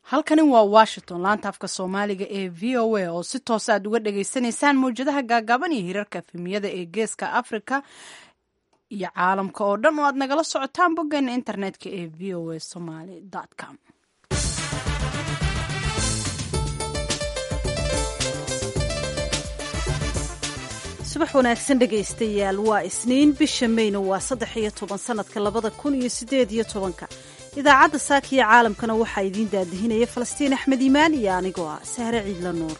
halkani waa washington laanta afka soomaaliga ee v o a oo si toos aad uga dhagaysanaysaan mawjadaha gaagaaban iyo hirarka efemiyada ee geeska africa iyo caalamka oo dhan oo aad nagala socotaan boggeena internetka ee v o a somaly com subax wanaagsan dhegaystayaal waa isniin bisha meyna waa saddex iyo toban sanadka labada kun iyo sideed iyo tobanka idaacadda saaka iyo caalamkana waxaa idiin daadihinaya falastiin axmed iimaan iyo anigoo ah sahre ciidla nuur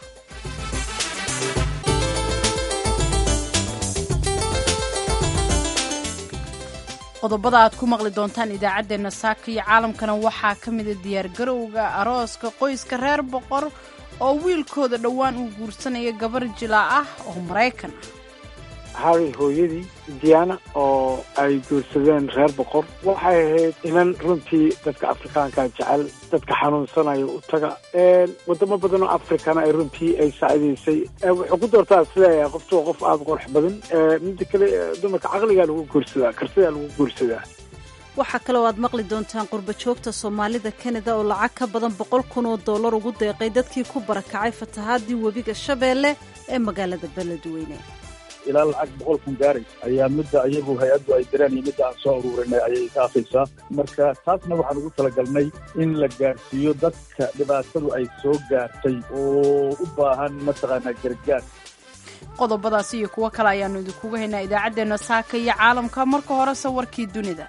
qodobada aad ku maqli doontaan idaacaddeenna saaka iyo caalamkana waxaa ka mida diyaargarowga arooska qoyska reer boqor oo wiilkooda dhowaan uu guursanaya gabar jilaa ah oo maraykan ah haaday hooyadii diyaana oo ay guursadeen reer boqor waxay ahayd inan runtii dadka afrikaanka jecel dadka xanuunsanaya u taga wadamo badan oo afrikana ay runtii ay saacidaysay wuxuu ku doortaa isleeyahay qoftu waa qof aada qurux badan mida kale dumarka caqligaa lagu guursadaa karsidaa lagu guursadaa waxaa kaloo aad maqli doontaan qurba joogta soomaalida kanada oo lacag ka badan boqol kun oo dollar ugu deeqay dadkii ku barakacay fatahaadii webiga shabeelle ee magaalada beledweyne ilaa lacag boqol kun gaaraysa ayaa midda iyagu hay-addu ay direen iyo midda aan soo ururinay ayay kaafaysaa marka taasna waxaan ugu talagalnay in la gaarsiiyo dadka dhibaatadu ay soo gaartay oo u baahan mataqaanaa gargaar qodobadaas iyo kuwo kale ayaanu idinkuga haynaa idaacaddeenna saaka iyo caalamka marka horese warkii dunida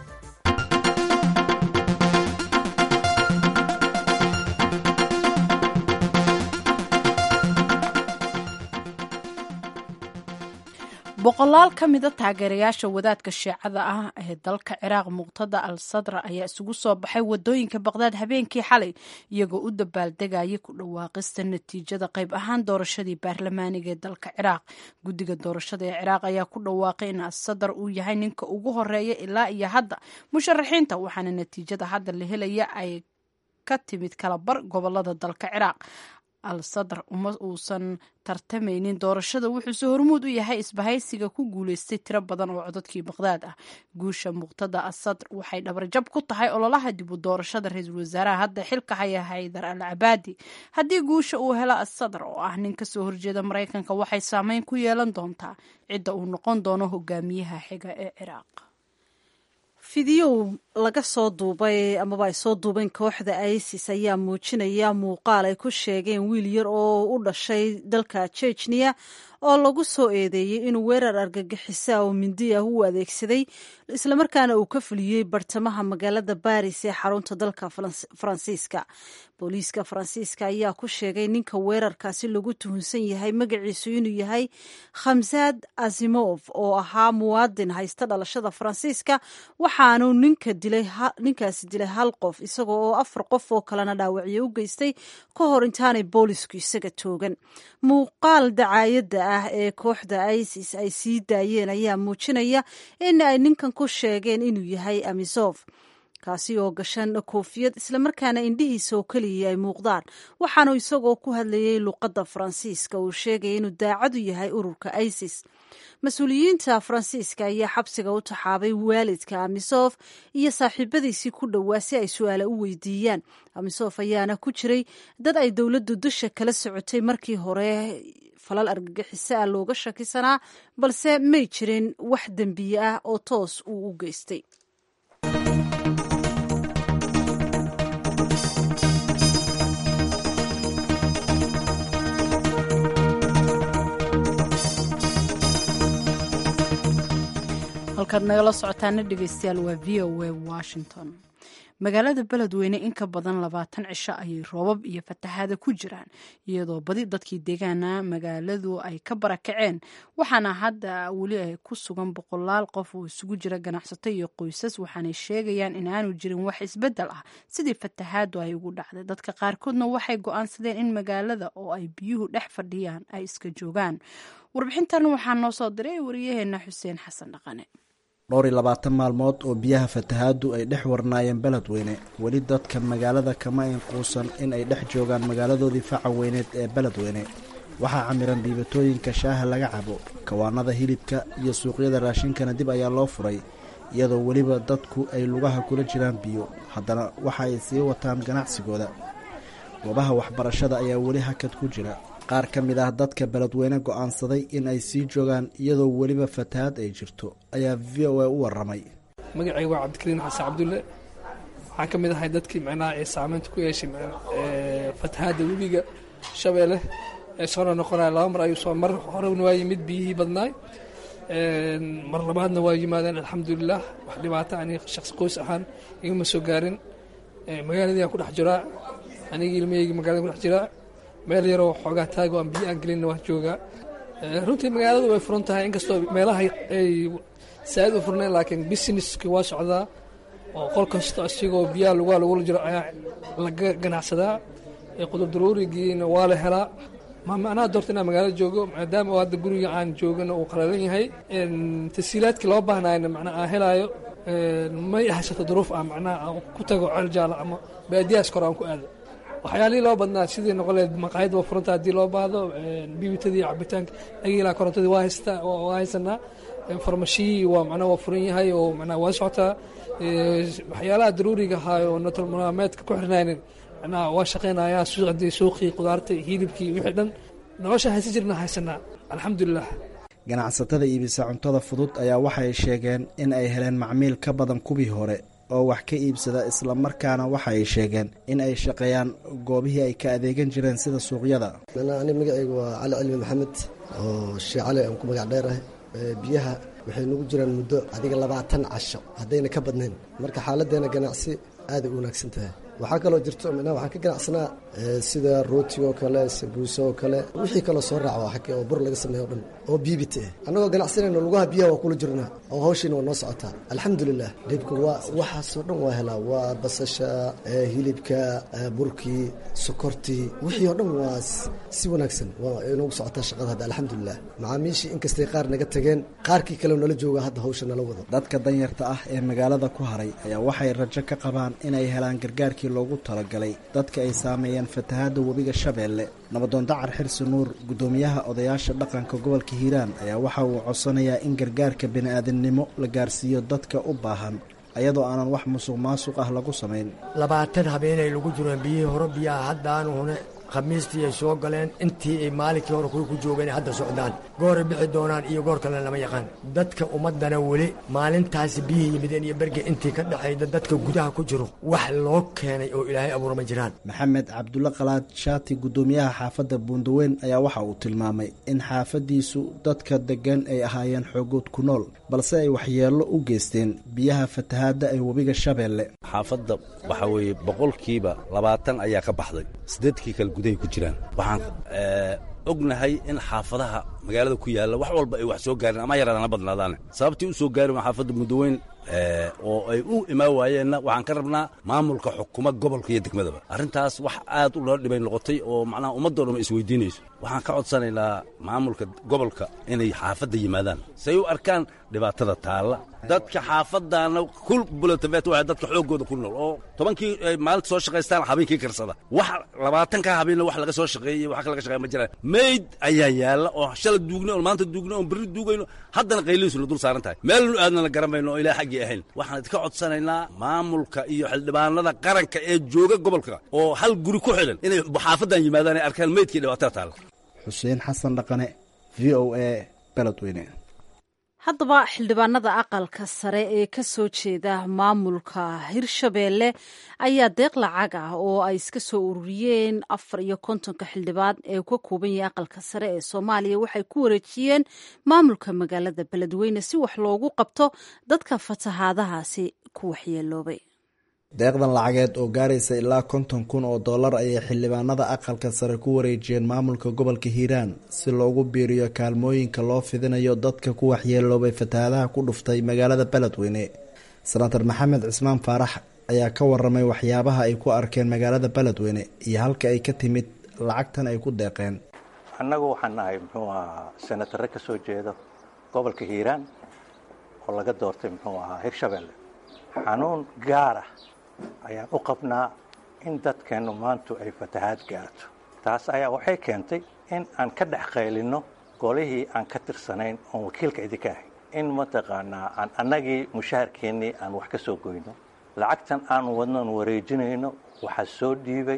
boqolaal ka mida taageerayaasha wadaadka shiicada ah ee dalka ciraaq muqtada al sadra ayaa isugu soo baxay wadooyinka baqdaad habeenkii xalay iyagoo u dabaaldegaya ku dhawaaqista natiijada qayb ahaan doorashadii baarlamaaniga ee dalka ciraaq guddiga doorashada ee ciraaq ayaa ku dhawaaqay in asadar uu yahay ninka ugu horeeya ilaa iyo hadda musharaxiinta waxaana natiijada hadda la helaya ay ka timid kalabar gobolada dalka ciraaq al sadar uma uusan tartamaynin doorashada wuxuuse hormuud u yahay isbahaysiga ku guuleystay tiro badan oo codadkii baqdaad ah guusha muqtada asadr waxay dhabarjab ku tahay ololaha dib u doorashada ra-iisul wasaaraha hadda xilka haya haydar al cabaadi haddii guusha uu helo asadr oo ah nin kasoo horjeeda maraykanka waxay saameyn ku yeelan doontaa cidda uu noqon doono hogaamiyaha xiga ee ciraaq fidiyow laga soo duubay amaba ay soo duubeen kooxda isis ayaa muujinaya muuqaal ay ku sheegeen wiil yar oo u dhashay dalka jejniya oo lagu soo eedeeyey inuu weerar argagixisa oo mindi ah u adeegsaday islamarkaana uu ka fuliyey bartamaha magaalada baris ee xarunta dalka faransiiska booliiska faransiiska ayaa ku sheegay ninka weerarkaasi lagu tuhunsan yahay magaciisu inuu yahay khamsad azimov oo ahaa muwaadin haysta dhalashada faransiiska waxaanu ninka ninkaasi dilay hal qof isagoo oo afar qof oo kalena dhaawacyo u geystay ka hor intaanay boolisku isaga toogan muuqaal dacaayadda ah ee kooxda isis ay sii daayeen ayaa muujinaya in ay ninkan ku sheegeen inuu yahay amisof kaasi oo gashan koofiyad islamarkaana indhihiisa oo keliya ay muuqdaan waxaanu isagoo ku hadlayay luqadda faransiiska uu sheegaya inuu daacadu yahay ururka isis mas-uuliyiinta faransiiska ayaa xabsiga u taxaabay waalidka amisof iyo saaxiibadiisii ku dhowaa si ay su-aale u weydiiyaan amisof ayaana ku jiray dad ay dowladdu dusha kala socotay markii hore falal argagixiso ah looga shakisanaa balse may jirin wax dembiye ah oo toos uu u geystay halkaad nagala socotaana dhegeystayaal waa v o a washington magaalada beledweyne in ka badan labaatan cisho ayay roobab iyo fatahaada ku jiraan iyadoo badi dadkii deegaana magaaladu ay ka barakaceen waxaana hadda weli ay ku sugan boqolaal qof oo isugu jira ganacsato iyo qoysas waxaanay sheegayaan in aanu jirin wax isbedel ah sidii fatahaadu ay ugu dhacday dadka qaarkoodna waxay go-aansadeen in magaalada oo ay biyuhu dhex fadhiyaan ay iska joogaan warbixintan waxaa noo soo diray wariyaheena xuseen xasan dhaqane dhowr iyo labaatan maalmood oo biyaha fatahaadu ay dhex warnaayeen beledweyne weli dadka magaalada kama inquusan in ay dhex joogaan magaaladoodii faca weyneed ee beledweyne waxaa camiran dhiibatooyinka shaaha laga cabo kawaanada hilibka iyo suuqyada raashinkana dib ayaa loo furay iyadoo weliba dadku ay lugaha kula jiraan biyo haddana waxa ay sii wataan ganacsigooda goobaha waxbarashada ayaa weli hakad ku jira qaar ka mid ah dadka beledweyne go'aansaday in ay sii joogaan iyadoo weliba fatahaad ay jirto ayaa v o a u warramay magacayga waa cabdikariin xasan cabdulle waxaan ka mid ahay dadkii micnaha ee saameynta ku yeeshay fatahaadda webiga shabeelle ee soona noqonaya laba mar ayuu soo mar horena waa yimid biyihii badnaay mar labaadna waa yimaadeen alxamdulilah wax dhibaata ani shaqsi qoys ahaan igama soo gaarin magaaladii aan ku dhex jiraa anigii ilmahaygi magalada ku dhex jiraa meel yaroo xoogaa taago aan biyo aan gelinna waan joogaa runtii magaaladu way furan tahay inkastoo meelaha ay saa'id u furnayn laakiin businesski waa socdaa oo qol kasta isigoo biyaha lugaa lagula jiro ayaa laga ganacsadaa qudur daruurigiina waa la helaa ma macnaha doorta inaan magaalo joogo maadaama oo hadda guriga aan joogana uu qalalan yahay tasiilaadkii loo baahnayna macnaa aan helaayo may haysato duruuf ah macnaha aan ku tago ceel jaala ama baadiyahaas kore aan ku aado waxyaalihii loo badnaa sidii noqoleed maqaayad waa furanta haddii loo baahdo bibitadii cabitaanka dhagiilaa korontadii waa haystaa waa haysanaa farmashiyii waa macnaha waa furan yahay oo macnaha waa socotaa waxyaalaha daruuriga ahaa oo nololmaalmeedka ku xirnaynin macnaha waa shaqaynayaa suuqdii suuqii qudaartii hilibkii wixii dhan nolosha haysan jirna haysanaa alxamdulilah ganacsatada iibisa cuntada fudud ayaa waxay sheegeen in ay heleen macmiil ka badan kuwii hore oo wax ka iibsada islamarkaana waxa ay sheegeen in ay shaqeeyaan goobihii ay ka adeegan jireen sida suuqyada ani magacaygu waa cali cilmi maxamed oo shee cali aan ku magac dheerahay biyaha waxay nagu jiraan muddo adiga labaatan casho haddayna ka badnayn marka xaaladdeena ganacsi aaday u wanaagsan tahay waxaa kaloo jirto micnaha waxaan ka ganacsanaa sida rootiga oo kale sabuusa oo kale wixii kaloo soo raaca xagge oo bur laga sameeyo o dhan oo biibita ah annagoo ganacsanayno lugaha biyaha waa kula jirnaa oo hawshiina waa noo socotaa alxamdulilah dhibka waa waxaasoo dhan waa helaa waa basasha hilibka burkii sokortii wixii oo dhan waa si wanaagsan waa inoogu socotaa shaqada hadda alxamdulilah macaamiishii inkastay qaar naga tageen qaarkii kale nala jooga hadda hawsha nala wado dadka danyarta ah ee magaalada ku haray ayaa waxay rajo ka qabaan inay helaan gargaarkii loogu talagalay dadka ay saameeyeen fatahaadda webiga shabeelle nabadoon dacar xirsi nuur guddoomiyaha odayaasha dhaqanka gobolka hiiraan ayaa waxa uu codsanayaa in gargaarka bini'aadamnimo la gaarsiiyo dadka u baahan ayadoo aanan wax musuq maasuq ah lagu samayn labaatan habeenay lagu jireen biyihii hore biyaha haddaanu hune khamiistii ay soo galeen intii ay maalinkii hore kuwi ku joogeen hadda socdaan gooray bixi doonaan iyo goor kalena lama yaqaan dadka ummaddana weli maalintaasi biyihii yimideen iyo berge intii ka dhexayda dadka gudaha ku jiro wax loo keenay oo ilaahay abuura ma jiraan maxamed cabdulle qalaad shaati guddoomiyaha xaafadda buundaweyn ayaa waxa uu tilmaamay in xaafaddiisu dadka deggan ay ahaayeen xoogood ku nool balse ay waxyeello u geysteen biyaha fatahaadda ee webiga shabeelle xaafadda waxaa weeye boqolkiiba labaatan ayaa ka baxday siddeedkii kale gudahay ku jiraan waxaan ognahay in xaafadaha magaalada ku yaalla wax walba ay wax soo gaarin ama yaraadana badnaadaane sababtii u soo gaarin waa xaafadda muddaweyn oo ay u imaan waayeenna waxaan ka rabnaa maamulka xukuma gobolka iyo degmadaba arrintaas wax aad u loo dhibay noqotay oo macnaha ummaddoo dhan isweydiinayso waxaan ka codsanaynaa maamulka gobolka inay xaafadda yimaadaan say u arkaan dhibaatada taalla dadka xaafaddaana kul bulatafet waa dadka xooggooda ku nool oo tobankii ay maalinta soo shaqaystaan habeenkii karsada wax labaatanka habeenna wax laga soo shaqeeyey wax laga shaqeeya ma jiraan mayd ayaa yaalla oo shala duugna oo maanta duugna oon berri duugayno haddana qaylihiisuna dul saaran tahay meelnu aadnana garanmayno oo ilaa xaggii ahayn waxaan idinka codsanaynaa maamulka iyo xildhibaanada qaranka ee jooga gobolka oo hal guri ku xidhan inay xaafaddan yimaadaan ay arkaan maydkii dhibaatada taalla xuseen xasan dhaqane v o a beledweyne haddaba xildhibaanada aqalka sare ee ka soo jeeda maamulka hirshabeelle ayaa deeq lacag ah oo ay iska soo ururiyeen afar iyo kontonka xildhibaan ee ka kooban yahay aqalka sare ee soomaaliya waxay ku wareejiyeen maamulka magaalada beledweyne si wax loogu qabto dadka fatahaadahaasi ku waxyeeloobay deeqdan lacageed oo gaaraysa ilaa konton kun oo dollar ayay xildhibaanada aqalka sare ku wareejiyeen maamulka gobolka hiiraan si loogu biiriyo kaalmooyinka loo fidinayo dadka ku waxyeeloobay fatahaadaha ku dhuftay magaalada beledweyne senator maxamed cismaan faarax ayaa ka waramay waxyaabaha ay ku arkeen magaalada beledweyne iyo halka ay ka timid lacagtan ay ku deeqeen annagu waxaan nahay muxuu ahaa senatare ka soo jeeda gobolka hiiraan oo laga doortay muxuu ahaa hirshabelle xanuun gaar ah ayaan u qabnaa in dadkeennu maantu ay fatahaad gaarto taas ayaa waxay keentay in aan ka dhex qaylinno golihii aan ka tirsanayn oon wakiilka idinka ahay in mataqaanaa aan annagii mushaharkeennii aan wax ka soo goyno lacagtan aan wadnoon wareejinayno waxaa soo dhiibay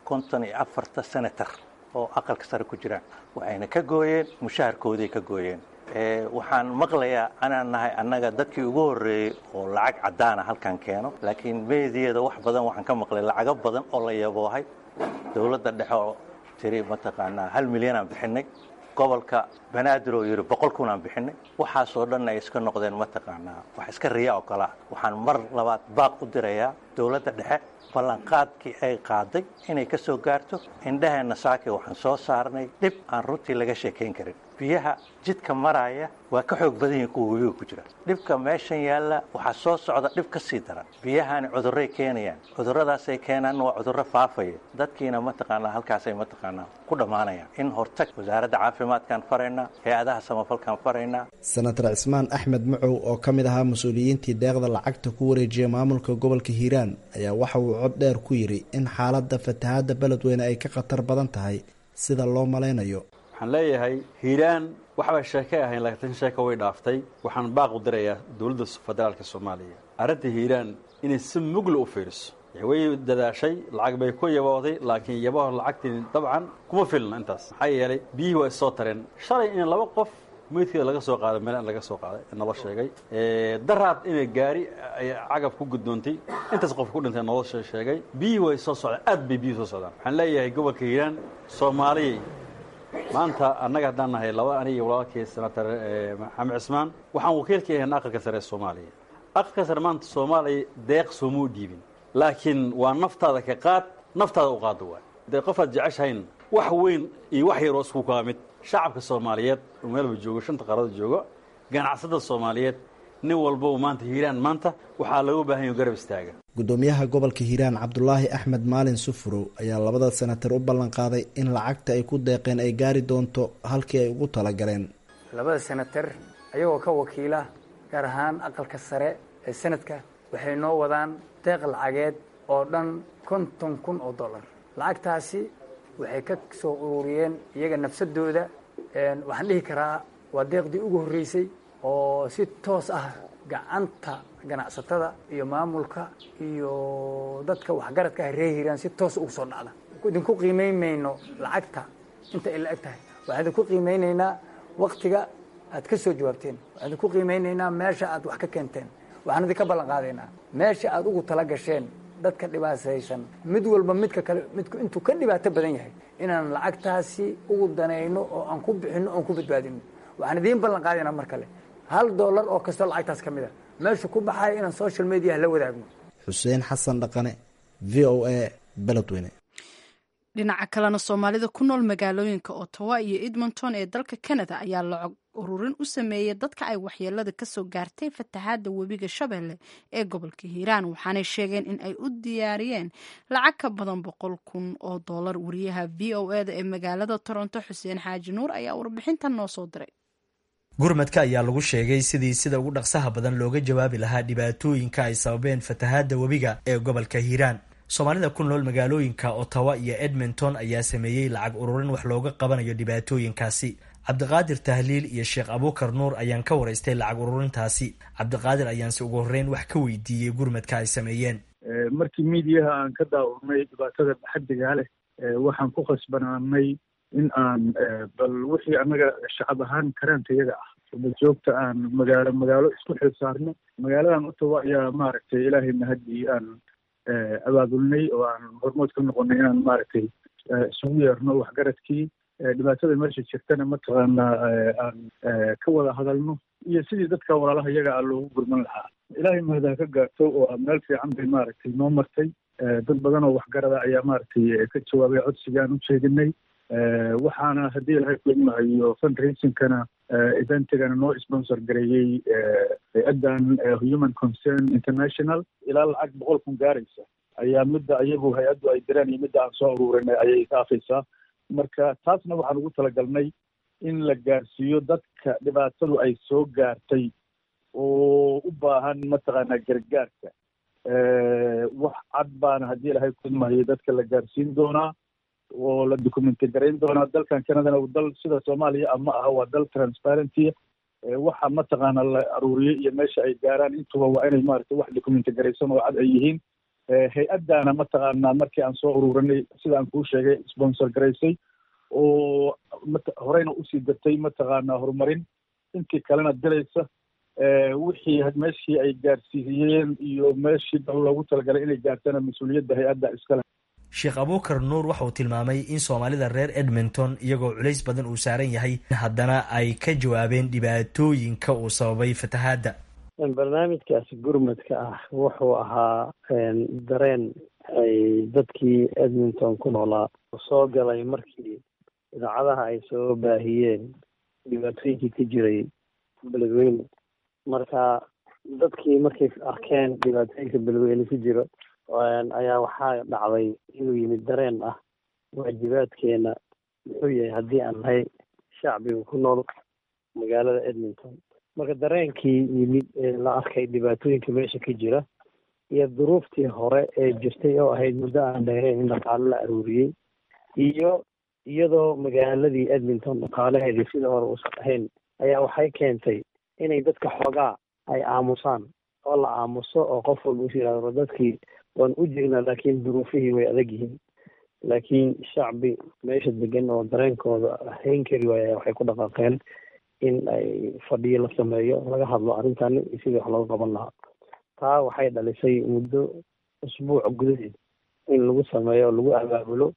konton iyo afarta senator oo aqalka sare ku jiraan waxayna ka gooyeen mushaharkoodii ka gooyeen waxaan maqlayaa anaan nahay annaga dadkii ugu horreeyey oo lacag caddaana halkan keeno laakiin meediyada wax badan waxaan ka maqlay lacago badan oo la yaboohay dowladda dhexe oo tiri mataqaanaa hal milyanaan bixinay gobolka banaadir oo yidhi boqol kunaan bixinay waxaasoo dhan ay iska noqdeen mataqaanaa wax iska riya oo kalea waxaan mar labaad baaq u dirayaa dowladda dhexe ballanqaadkii ay qaaday inay ka soo gaarto indhaheenna saaki waxaan soo saarnay dhib aan runtii laga sheekayn karin biyaha jidka maraya waa ka xoog badan yihin kuwa webiga ku jira dhibka meeshan yaalla waxaa soo socda dhib ka sii daran biyahani cudurray keenayaan cudurradaasay keenaan waa cudurro faafaya dadkiina mataqaanaa halkaasay mataqaanaa ku dhammaanayaan in hortag wasaaradda caafimaadkaan faraynaa hay-adaha samafalkaan faraynaa senator cismaan axmed macow oo ka mid ahaa mas-uuliyiintii deeqda lacagta ku wareejiya maamulka gobolka hiiraan ayaa waxa uu cod dheer ku yidhi in xaaladda fatahaadda beledweyne ay ka khatar badan tahay sida loo malaynayo waxaan leeyahay hiiraan waxbaa sheekay ahayn laakiin sheeka way dhaaftay waxaan baaq u dirayaa dowladda federaalka soomaaliya arrinta hiiraan inay si mugla u fiiriso way dadaashay lacag bay ku yabooday laakiin yabaho lacagtii dabcan kuma filna intaas maxaa yeelay biyihii waa issoo tareen shalay in laba qof meydkeeda laga soo qaaday meel laga soo qaaday naloo sheegay daraad inay gaari cagab ku gudoontay intaas qof ku dhintay naloo sheegay biyihii way soo socdaan aad bay biyihii soo socdaan waxaan leeyahay gobolka hiiraan soomaaliya maanta annaga haddaan nahay laba aniga iyo walaalkii senator maxamed cismaan waxaan wakiilka ahayn aqalka sare ee soomaaliya aqalka sare maanta soomaaliya deeq sooma u dhiibin laakiin waa naftaada ka qaad naftaada u qaada waay dee qofaad jeceshahayn wax weyn iyo wax yaroo isku kaa mid shacabka soomaaliyeed oo meelba joogo shanta qaarada joogo ganacsada soomaaliyeed nin walbau maanta hiiraan maanta waxaa looga baahan yaho garab istaaga gudoomiyaha gobolka hiiraan cabdulaahi axmed maalin sufurow ayaa labada senatar u ballan qaaday in lacagta ay ku deeqeen ay gaari doonto halkii ay ugu talagaleen labada senatar ayagoo ka wakiila gaar ahaan aqalka sare ee sanadka waxay noo wadaan deeq lacageed oo dhan konton kun oo dollar lacagtaasi waxay ka soo ururiyeen iyaga nafsadooda waxaan dhihi karaa waa deeqdii ugu horreysay oo si toos ah gacanta ganacsatada iyo maamulka iyo dadka waxgaradka ah reer hiiraan si toos ugu soo dhacda idinku qiimayn mayno lacagta inta ay la eg tahay waxaan idinku qiimaynaynaa waktiga aad ka soo jawaabteen waxaan idinku qiimaynaynaa meesha aad wax ka keenteen waxaan idinka ballan qaadaynaa meesha aad ugu tala gasheen dadka dhibaataysan mid walba midka kale midku intuu ka dhibaato badan yahay inaan lacagtaasi ugu danayno oo aan ku bixinno oon ku badbaadino waxaan idiin ballan qaadaynaa mar kale hal dollar oo kastoo lacagtaas ka mid a meesha ku baxaya inaan social mediaha la wadaagno xuseen xasan dhaqane v o a beledweyne dhinaca kalena soomaalida ku nool magaalooyinka ottawa iyo edmonton ee dalka canada ayaa lacag ururin u sameeyey dadka ay waxyeelada kasoo gaartay fatahaada webiga shabeelle ee gobolka hiiraan waxaanay sheegeen in ay u diyaariyeen lacag ka badan boqol kun oo dollar wariyaha v o eda ee magaalada toronto xuseen xaaji nuur ayaa warbixintan noo soo diray gurmadka ayaa lagu sheegay sidii sida ugu dhaqsaha badan looga jawaabi lahaa dhibaatooyinka ay sababeen fatahaada webiga ee gobolka hiiraan soomaalida ku nool magaalooyinka ottawa iyo edmonton ayaa sameeyey lacag ururin wax looga qabanayo dhibaatooyinkaasi cabdiqaadir tahliil iyo sheekh abuukar nuur ayaan ka waraystay lacag ururintaasi cabdiqaadir ayaanse ugu horreyn wax ka weydiiyey gurmadka ay sameeyeen markii miidiyaha aan ka daawurnay dhibaatada xaddigaa leh waxaan ku khasbanaanay in aan bal wixii annaga shacab ahaan karaankayaga ah joogta aan magaalo magaalo isku xil saarno magaaladan ottawa ayaa maaragtay ilaahay mahadii aan abaabulnay oo aan hormood ka noqonay inaan maaragtay isugu yeerno waxgaradkii dhibaatada meesha jirtana mataqaanaa aan ka wada hadalno iyo sidii dadka walaalaha iyaga a loogu gurman lahaa ilaahay mahadaha ka gaarto oo meel fiican bay maaragtay noo martay dad badan oo waxgarada ayaa maaragtay ka jawaabay codsigaan u jeedinay waxaana haddii ilahay kuidmahayo fundraisingkana eventigana noo sponsor gareeyey hay-addan human concern international ilaa lacag boqol kun gaaraysa ayaa midda ayagu hay-addu ay direen iyo midda aan soo ururinay ayay kaafaysaa marka taasna waxaan ugu talagalnay in la gaarsiiyo dadka dhibaatadu ay soo gaartay oo u baahan mataqaanaa gargaarka wax cad baana haddii ilahay kuidmahayo dadka la gaarsiin doonaa oo la documenti garayn doonaa dalkan canadana dal sida soomaaliya ama aha waa dal transparenty waxa mataqaana la aruuriyey iyo meesha ay gaaraan intuba waa inay maaragtay wax documenti garaysan oo cad ay yihiin hay-addaana mataqaanaa markii aan soo ururinay sida aan kuu sheegay sponsor garaysay oo horeyna usii dartay mataqaanaa horumarin intii kalena dilaysa wixii meeshii ay gaarsiiyeen iyo meeshii dal loogu talagalay inay gaartana mas-uuliyadda hay-adda iskale sheekh abuukar nuur waxa uu tilmaamay in soomaalida reer edmonton iyagoo culays badan uu saaran yahay haddana ay ka jawaabeen dhibaatooyinka uu sababay fatahaadda barnaamijkaasi gurmadka ah wuxuu ahaa dareen ay dadkii edmonton ku noolaa soo galay markii idaacadaha ay soo baahiyeen dhibaatooyinkii ka jiray beledweyne marka dadkii markay arkeen dhibaatooyinka beledweyne ku jiro ayaa waxaa dhacday inuu yimid dareen ah waajibaadkeena muxuu yahay haddii aan nahay shacbiga ku nool magaalada edmonton marka dareenkii yimid ee la arkay dhibaatooyinka meesha ka jira iyo duruuftii hore ee jirtay oo ahayd muddo aan dheereen in dhaqaalo la aruuriyey iyo iyadoo magaaladii edmonton dhaqaalaheedii sida hore uusan ahayn ayaa waxay keentay inay dadka xoogaa ay aamusaan oo la aamuso oo qof walba us yidhahdo dadkii waan u jegnaa laakiin duruufihii way adag yihiin laakiin shacbi meesha degan oo dareenkooda hayn kari waaya waxay ku dhaqaaqeen in ay fadhiyo la sameeyo laga hadlo arrintani sidii wax looga qaban lahaa taa waxay dhalisay muddo usbuuc gudaheed in lagu sameeyo oo lagu abaabulo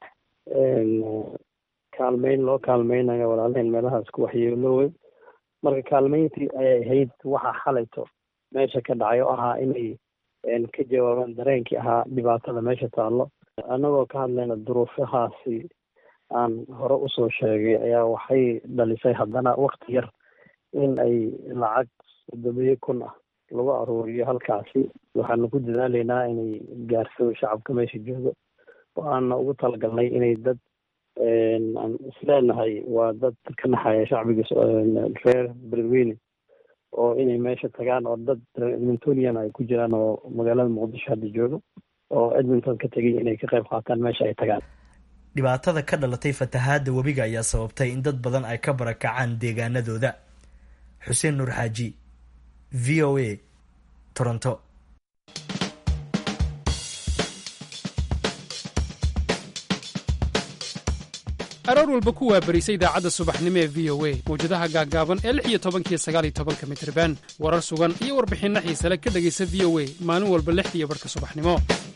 kaalmeyn loo kaalmeynayo walaalaheen meelahaas ku waxyeeloowey marka kaalmeyntii ayay ahayd waxa xalayto meesha ka dhacay oo ahaa inay ka jawaabaan dareenkii ahaa dhibaatada meesha taallo annagoo ka hadlayna duruufahaasi aan hore usoo sheegay ayaa waxay dhalisay haddana wakti yar in ay lacag toddobiyo kun ah lagu aruuriyo halkaasi waxaanu ku dadaaleynaa inay gaarsado shacabka meesha joogo waxaana ugu talagalnay inay dad aan isleenahay waa dad ka naxaya shacbiga reer beledweyne oo inay meesha tagaan oo dad edmontonian ay ku jiraan oo magaalada muqdisho hadda joogo oo edmonton ka tegay inay ka qayb qaataan meesha ay tagaan dhibaatada ka dhalatay fatahaadda webiga ayaa sababtay in dad badan ay ka barakacaan deegaanadooda xuseen nuur xaaji v o a toronto aroor walba ku waabarisa idaacadda subaxnimo ee v o a mawjadaha gaaggaaban ee lix iyo tobankiyo sagaal iyo tobanka mitriban warar sugan iyo warbixinno xiisale ka dhegaysa v o a maalin walba lixdiiyo barhka subaxnimo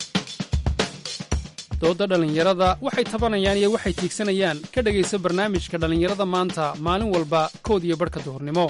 doodda dhallinyarada waxay tabanayaan iyo waxay tiigsanayaan ka dhegaysa barnaamijka dhallinyarada maanta maalin walba kood iyo barhka duhurnimo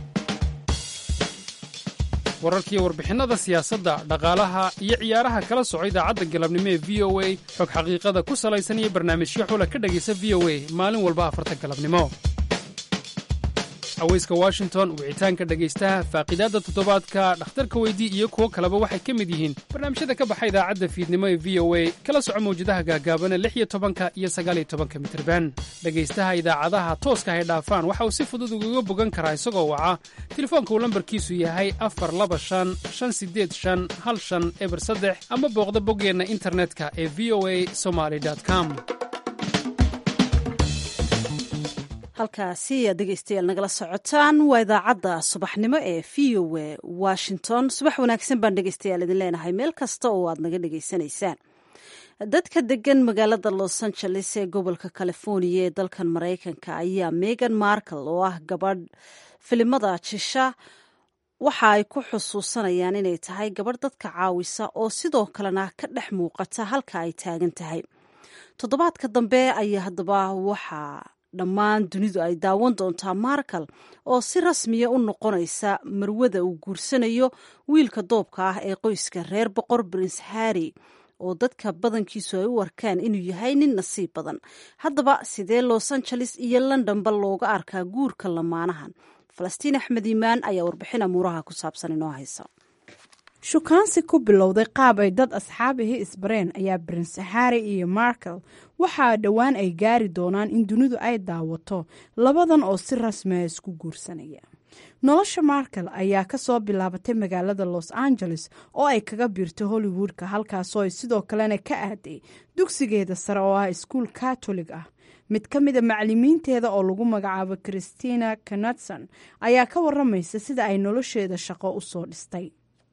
wararkiiyo warbixinnada siyaasadda dhaqaalaha iyo ciyaaraha kala soco idaacadda galabnimo ee v o a xog xaqiiqada ku salaysan iyo barnaamijyo xula ka dhegaysa v o a maalin walba afarta galabnimo haweyska washington wicitaanka dhegaystaha faaqidaadda toddobaadka dhakhtarka weydii iyo kuwo kaleba waxay ka mid yihiin barnaamijyada ka baxa idaacadda fiidnimo ee v o a kala soco mawjadaha gaagaabana lix iyo tobanka iyo sagaaliyo tobanka mitirban dhegaystaha idaacadaha tooska hay dhaafaan waxa uu si fudud ugaga bogan karaa isagoo waca telefoonka uu lambarkiisu yahay afar laba shan shan sideed shan hal shan eber saddex ama booqda boggeenna internetka ee v o a somaly com halkaasi aad dhegeystayaal nagala socotaan waa idaacadda subaxnimo ee v o a washington subax wanaagsan baan dhegeystayaal idin leenahay meel kasta oo aad naga dhegeysanaysaan dadka degan magaalada los angeles ee gobolka california ee dalkan maraykanka ayaa megan markle oo ah gabadh filimada jisha waxa ay ku xusuusanayaan inay tahay gabadh dadka caawisa oo sidoo kalena ka dhex muuqata halka ay taagan tahay toddobaadka dambe ayaa haddaba waxaa dhammaan dunidu ay daawan doontaa markal oo si rasmiya u noqonaysa marwada uu guursanayo wiilka doobka ah ee qoyska reer boqor prince harry oo dadka badankiisu ay u arkaan inuu yahay nin nasiib badan haddaba sidee los angeles iyo londonba looga arkaa guurka lamaanahan falastiin axmed iimaan ayaa warbixin amuuraha ku saabsan inoo haysa shukaansi ku bilowday qaab ay dad asxaabihii isbareen ayaa prince harry iyo markel waxaa dhowaan ay gaari doonaan in dunidu ay daawato labadan oo si rasmiya isku guursanaya nolosha markel ayaa kasoo bilaabatay magaalada los angeles oo ay kaga biirtay hollywoodka halkaasoo ay sidoo kalena ka aaday dugsigeeda sare oo ah iskuul katolig ah mid ka mida macalimiinteeda oo lagu magacaabo christina knutson ayaa ka waramaysa sida ay nolosheeda shaqo usoo dhistay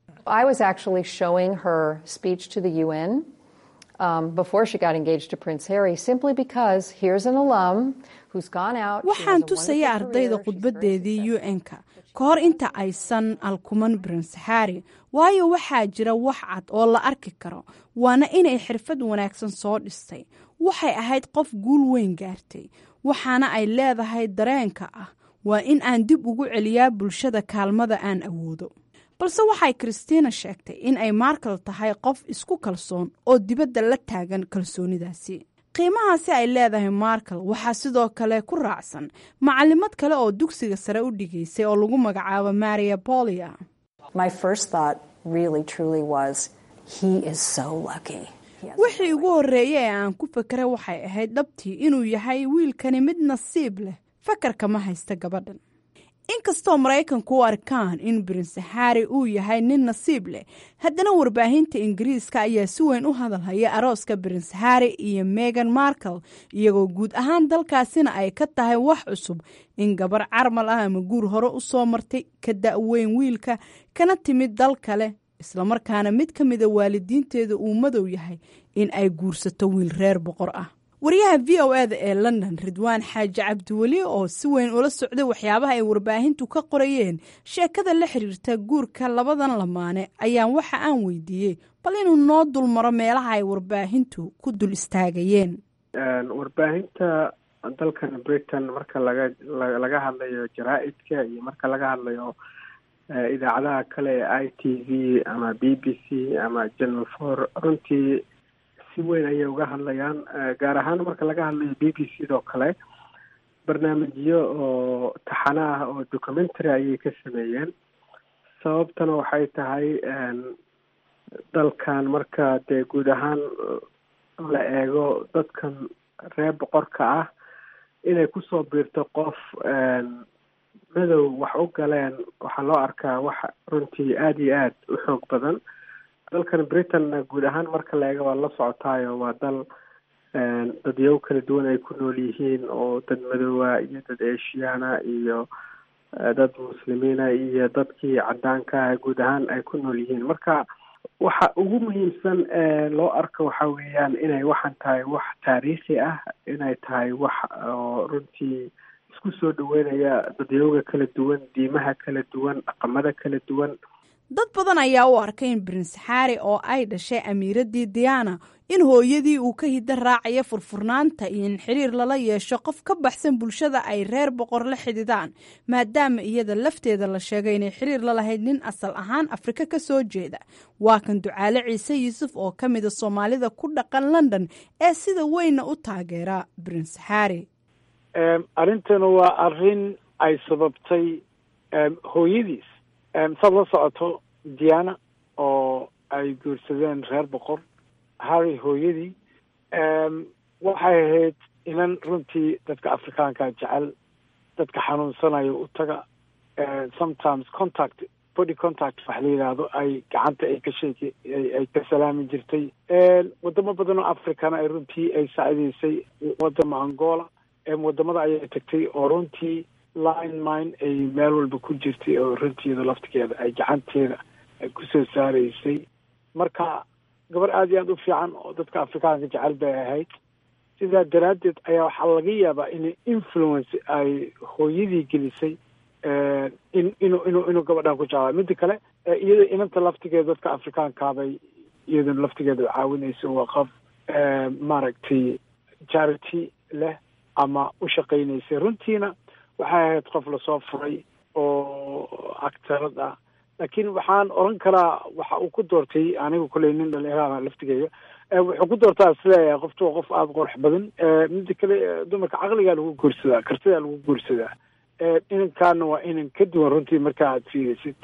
I was actually showing her speech to the UN um, before she got engaged to Prince Harry, simply because here's an alum who's gone out. she has waxaan a tusaya wonderful ardayda career, khudbadeedii un-ka ka hor inta aysan alkuman prince harry waayo waxaa jira wax cad oo la arki karo waana inay xirfad wanaagsan soo dhistay waxay ahayd qof guul weyn gaartay waxaana ay leedahay dareenka ah waa in aan dib ugu celiyaa bulshada kaalmada aan awoodo balse waxay christina sheegtay in ay markal tahay qof isku kalsoon oo dibadda la taagan kalsoonidaasi qiimahaasi ay leedahay markal waxaa sidoo kale ku raacsan macalimad kale oo dugsiga sare u dhigaysay oo lagu magacaabo maria bolia My first thought really truly was, he is so lucky. wixii ugu horreeyay ee aan ku fekeray waxay ahayd dhabtii inuu yahay wiilkani mid nasiib leh fakarka ma haysta gabadhan inkastoo maraykanku u arkaan in prince harry uu yahay nin nasiib leh haddana warbaahinta ingiriiska ayaa si weyn u hadalhaya arooska prince harry iyo megan markle iyagoo guud ahaan dalkaasina ay ka tahay wax cusub in gabar carmal ah ama guur hore u soo martay ka da'weyn wiilka kana timid dal kale islamarkaana mid ka mida waalidiinteeda uu madow yahay in ay guursato wiil reer boqor ah wariyaha v o eda ee london ridwaan xaaji cabdiweli oo si weyn ula socday waxyaabaha ay warbaahintu ka qorayeen sheekada la xiriirta guurka labadan lamaane ayaan waxa aan weydiiyey bal inuu noo dulmaro meelaha ay warbaahintu ku dul istaagayeen warbaahinta dalkan britain marka laga laga hadlayo jaraa-idka iyo marka laga hadlayo idaacadaha kale ee i t v ama b b c ama channel four runtii si weyn ayay uga hadlayaan gaar ahaan marka laga hadlayo b b c doo kale barnaamijyo oo taxano ah oo documentary ayay ka sameeyeen sababtana waxay tahay dalkan marka dee guud ahaan la eego dadkan reer boqorka ah inay kusoo biirto qof madow wax u galeen waxaa loo arkaa wax runtii aada iyo aada u xoog badan dalkan britain guud ahaan marka la eego waa la socotaayo waa dal dadyago kala duwan ay ku nool yihiin oo dad madoowa iyo dad eshiyaana iyo dad muslimiina iyo dadkii cadaanka ah guud ahaan ay ku nool yihiin marka waxa ugu muhiimsan loo arko waxa weeyaan inay waxaan tahay wax taariikhi ah inay tahay wax oo runtii isku soo dhaweynaya dadyooga kala duwan diimaha kala duwan dhaqamada kala duwan dad badan ayaa u arkay in prince harry oo ay dhashay amiiradii diana in hooyadii uu ka hidda raacaya furfurnaanta iyo in xiriir lala yeesho qof ka baxsan bulshada ay reer boqor la xididaan maadaama iyada lafteeda la sheegay inay xiriir la lahayd nin asal ahaan afrika ka soo jeeda waa kan ducaale ciise yuusuf oo ka mida soomaalida ku dhaqan london ee sida weynna u taageera prince harry arrintana waa arrin ay sababtay hooyadiis saad la socoto diana oo ay guursadeen reer boqor harry hooyadii waxay ahayd inan runtii dadka afrikaanka jecel dadka xanuunsanayo u taga sometimes contact body contact wax la yidhaahdo ay gacanta ay ka sheeki ay ka salaami jirtay wadamo badan oo africana ay runtii ay saacidaysay wadama angola wadamada ayay tagtay oo runtii line mine ay meel walba ku jirtay oo runtiida laftigeeda ay gacanteeda ay kusoo saaraysay marka gabar aada iyo aada u fiican oo dadka afrikaanka jecel bay ahayd sidaa daraaddeed ayaa waxaa laga yaabaa in influence ay hooyadii gelisay in inuu inuu inuu gabadhan ku jeclaa midda kale iyada inanta laftigeeda dadka afrikaankaabay iyadana laftigeeda caawinaysa waa qof maaragtay charity leh ama u shaqaynaysay runtiina waxay ahayd qof lasoo furay oo actarad ah laakiin waxaan oran karaa waxa uu ku doortay aniga kuley nin dhalinyarada laftigeega wuxuu ku doortaa isleeyahay qoftu waa qof aada qurux badan mida kale dumarka caqligaa lagu guursadaa kartidaa lagu guursadaa inankaana waa inan ka duwan runtii marka aad fiirisid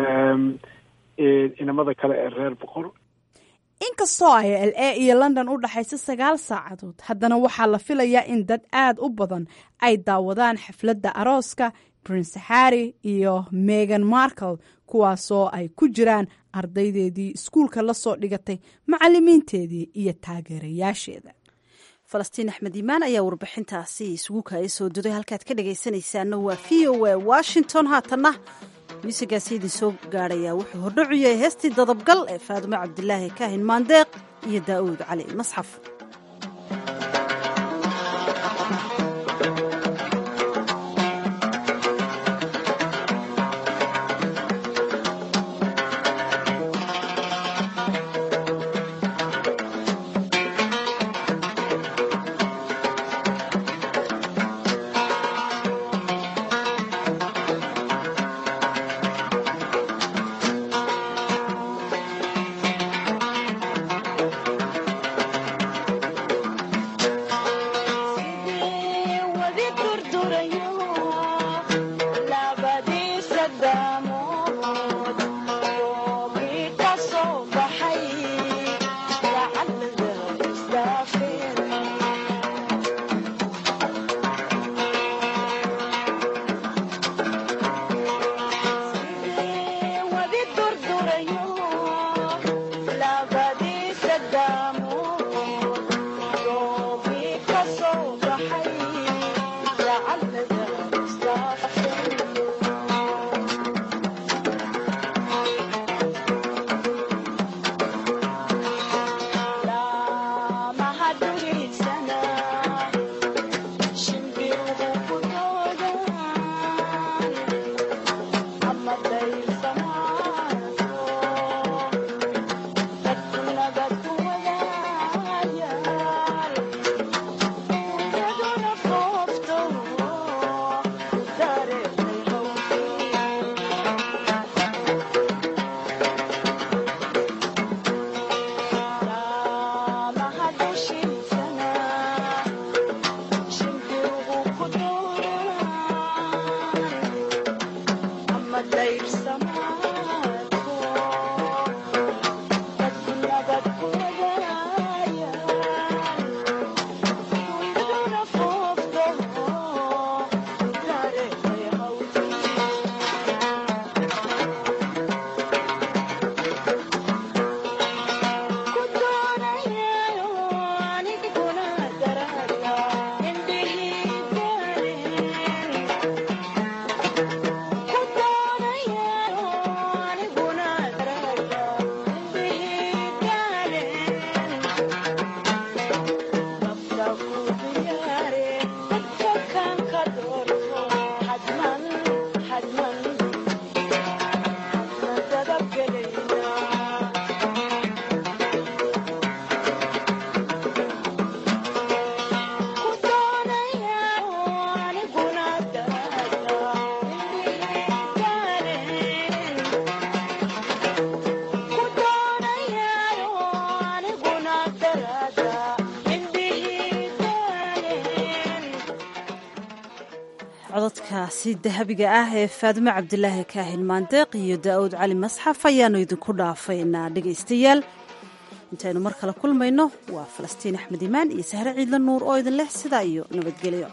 inamada kale ee reer boqor inkastoo ay l a iyo london u dhaxayso sagaal saacadood haddana waxaa la filayaa in dad aada u badan ay daawadaan xafladda arooska prince harry iyo megan markle kuwaasoo ay ku jiraan ardaydeedii iskuulka la soo dhigatay macalimiinteedii iyo taageerayaasheeda falastiin axmed iimaan ayaa warbixintaasi isugu kaaya soo duday halkaad ka dhagaysanaysaana waa v o a washington haatanna muusigaasi idin soo gaadhayaa wuxuu hordhacu yahay heestii dadabgal ee faadumo cabdilaahi kaahin maandeeq iyo daa'uud cali masxaf cododkaasi dahabiga ah ee faadumo cabdilaahi kaahin maandeeq iyo daa'uud cali masxaf ayaannu idinku dhaafaynaa dhegaystayaal intaynu mar kale kulmayno waa falastiin axmed imaan iyo sahre ciidla nuur oo idin leh sidaa iyo nabadgelyo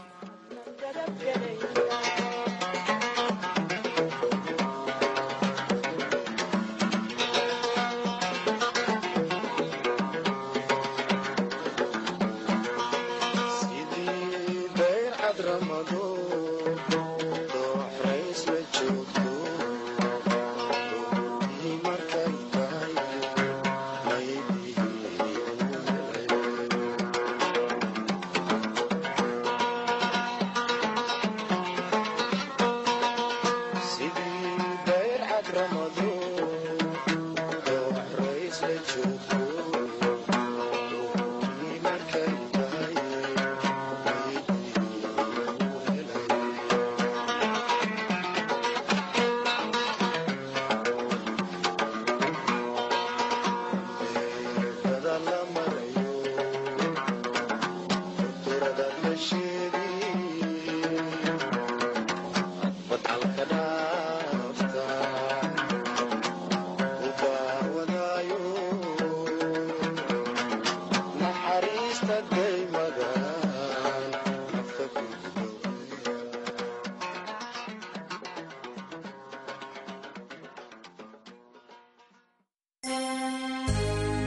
naxariista